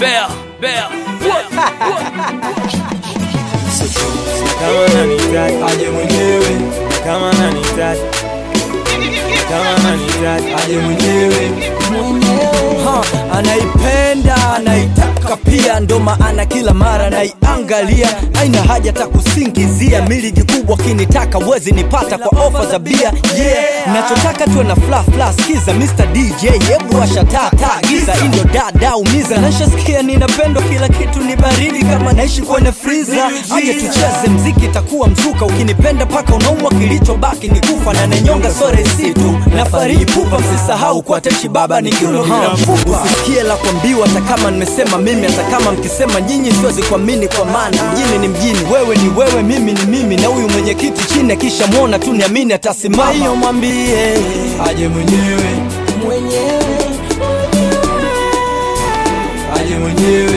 Bear, bear, kama nanitaka aje mwenyewe, kama nanitaka kama nanitaka aje mwenyewe. Ha, anaipenda anaitaka pia, ndo maana kila mara naiangalia. Haina haja hata kusingizia, miligi kubwa kinitaka wezi nipata kwa ofa za bia. Yeah, nachotaka tuwe na fla fla, skiza Mr DJ, hebu washa taa taa, giza hii ndio dada umiza. Nashasikia ninapendwa, kila kitu ni baridi kama naishi kwenye friza. Aje tucheze mziki, itakuwa mzuka, ukinipenda paka unaumwa, kilichobaki ni kufa na nenyonga sore si tu na fariji pupa, msisahau kwa techi baba ni kiuno bila mfupa. Usikie la kuambiwa, hata kama nimesema mimi, hata kama mkisema nyinyi, siwezi kuamini kwa maana mjini ni mjini, wewe ni wewe, mimi ni mimi, na huyu mwenyekiti chini akisha mwona tu niamini atasimama. Hiyo mwambie aje mwenyewe, aje mwenyewe,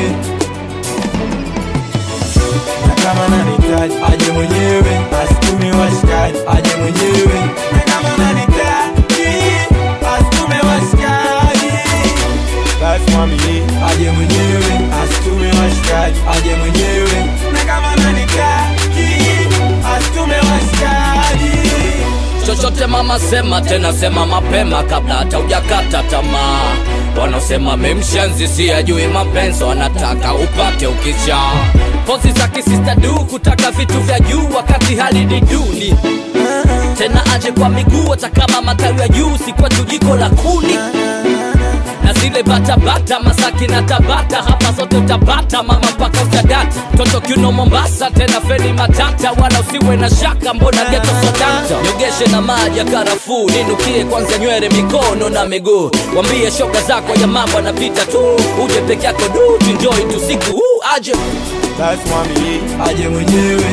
na kama nanihitaji aje mwenyewe, asitume washikaji aje mwenyewe, na kama nanihitaji asitume washikaji, basi mwambie aje mwenyewe, asitume washikaji aje mwenyewe, na kama nanihitaji asitume washikaji chochote mama sema tena sema mapema kabla hata hujakata tamaa wanaosema memshenzi si ajui mapenzi wanataka upate ukicha pozi za kisista du kutaka vitu vya juu wakati hali ni duni tena aje kwa miguu hata kama matawi ya juu si kwetu jiko la kuni na zile batabata masaki na tabata hapa zote utapata mama mpaka utadata toto kiuno mombasa tena feni matata wala usiwe na shaka mbona geto sodata nyogeshe na maji ya karafuu ninukie kwanza nywele mikono na miguu wambie shoga zako ya mambo anapita tu uje peke yako du tunjoi tu siku huu aje basi mwambie aje mwenyewe,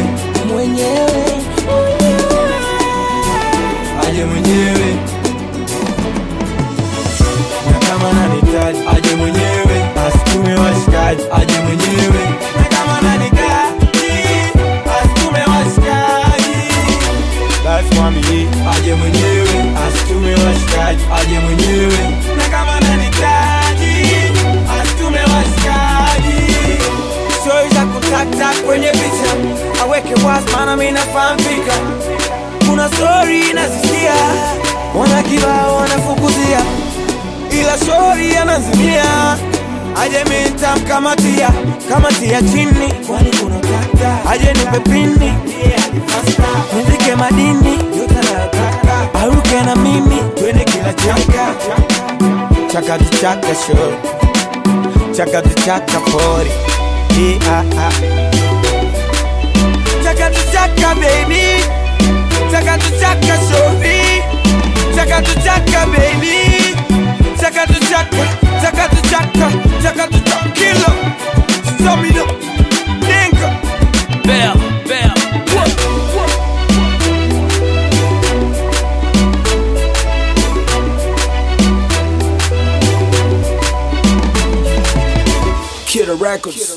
aje mwenyewe, na kama nanihitaji aje mwenyewe, asitume washikaji aje mwenyewe, na kama nanihitaji asitume washikaji, basi mwambie aje mwenyewe, asitume washikaji aje mwenyewe, na kama nanihitaji asitume washikaji stori za kutata kwenye picha aweke wazi, maana mimi nafahamika. Kuna stori nazisikia, wana kibao wanafukuzia, ila stori anazimia aje mimi nitamkamatia kamatia chini, kwani kuna tata aje nipe pini nizike madini yote anayotaka, aruke na mimi twende kila chaka chaka tu chaka show chaka tu chaka pori yeah, ah, ah. Chaka tu chaka baby Chaka tu chaka sorry Chaka tu chaka baby Chaka tu chaka Chaka tu chaka Chaka tu chaka kilo Stop me up Nigga bear, bear. Kid Records.